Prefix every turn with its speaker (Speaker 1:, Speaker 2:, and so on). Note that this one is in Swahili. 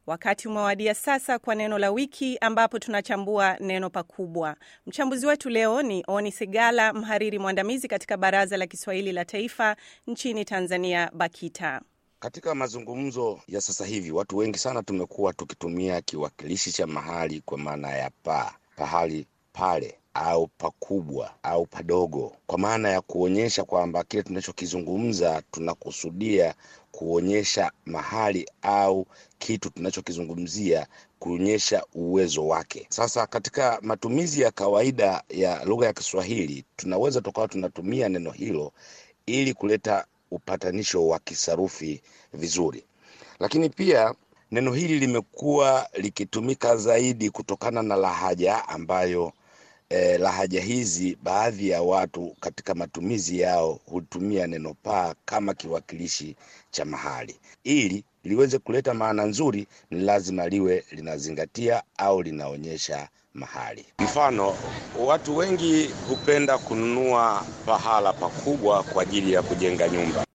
Speaker 1: Wakati umewadia sasa kwa neno la wiki, ambapo tunachambua neno pakubwa. Mchambuzi wetu leo ni Oni Sigala, mhariri mwandamizi katika Baraza la Kiswahili la Taifa nchini Tanzania, BAKITA.
Speaker 2: Katika mazungumzo ya sasa hivi, watu wengi sana tumekuwa tukitumia kiwakilishi cha mahali kwa maana ya pa, pahali pale au pakubwa au padogo, kwa maana ya kuonyesha kwamba kile tunachokizungumza tunakusudia kuonyesha mahali au kitu tunachokizungumzia kuonyesha uwezo wake. Sasa katika matumizi ya kawaida ya lugha ya Kiswahili tunaweza tukawa tunatumia neno hilo ili kuleta upatanisho wa kisarufi vizuri, lakini pia neno hili limekuwa likitumika zaidi kutokana na lahaja ambayo eh, lahaja hizi baadhi ya watu katika matumizi yao hutumia neno paa kama kiwakilishi cha mahali. Ili liweze kuleta maana nzuri, ni lazima liwe linazingatia au linaonyesha mahali. Mfano, watu wengi hupenda kununua pahala pakubwa kwa ajili ya kujenga nyumba.